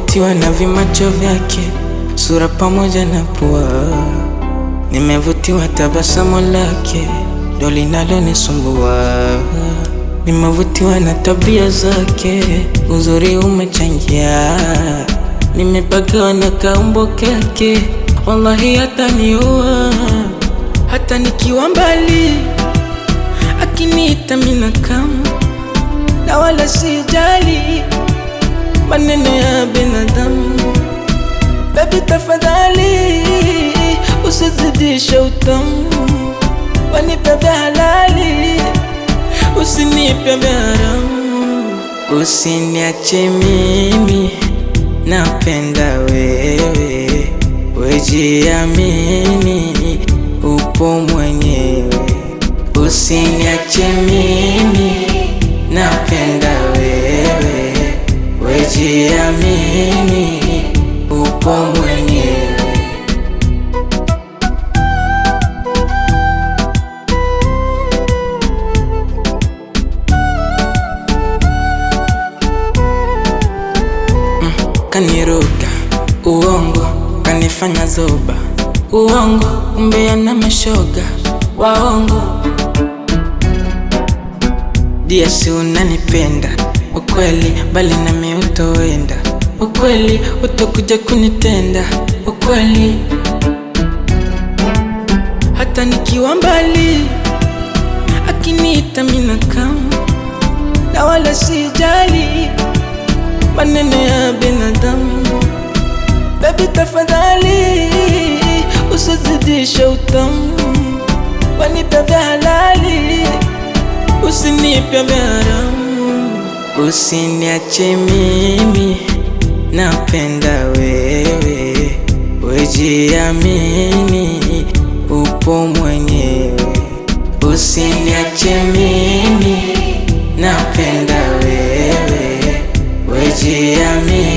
Nimevutiwa na vimacho vyake, sura pamoja na pua. Nimevutiwa tabasamu lake, ndo linalonisumbua. Nimevutiwa na tabia zake, uzuri umechangia. Nimepagawa na kaumbo kake, wallahi hataniua. Hata nikiwa mbali, akiniita mina kama na wala sijali maneno ya binadamu. Baby tafadhali, usizidishe utamu, wanipe vya halali, usinipe vya haramu. Usiniache mimi, napenda wewe, wejiamini, upo mwenyewe. Usiniache mimi, napenda wewe, wejiamini, upo mwenyewe. Kaniruka uongo, kanifanya zoba uongo, umbea na mashoga waongo. Dia si unanipenda ukweli, bali nami utoenda ukweli, utakuja kunitenda ukweli, hata nikiwa mbali, akiniita mina kama na wala sijali maneno ya binadamu. Baby tafadhali, usizidishe utamu, wanipe vya halali, usinipe vya haramu. Usiniache mimi, napenda wewe, wejiamini, upo mwenyewe. Usiniache mimi, napenda wewe, wejiamini